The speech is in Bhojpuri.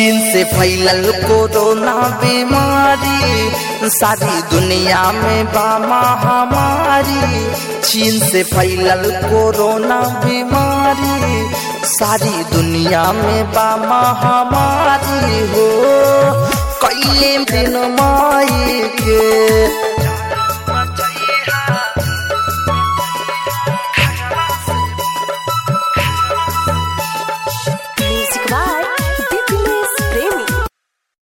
चीन से फैलल कोरोना बीमारी सारी दुनिया में बा महामारी चीन से फैलल कोरोना बीमारी सारी दुनिया में बा महामारी हो कैले दिन माई के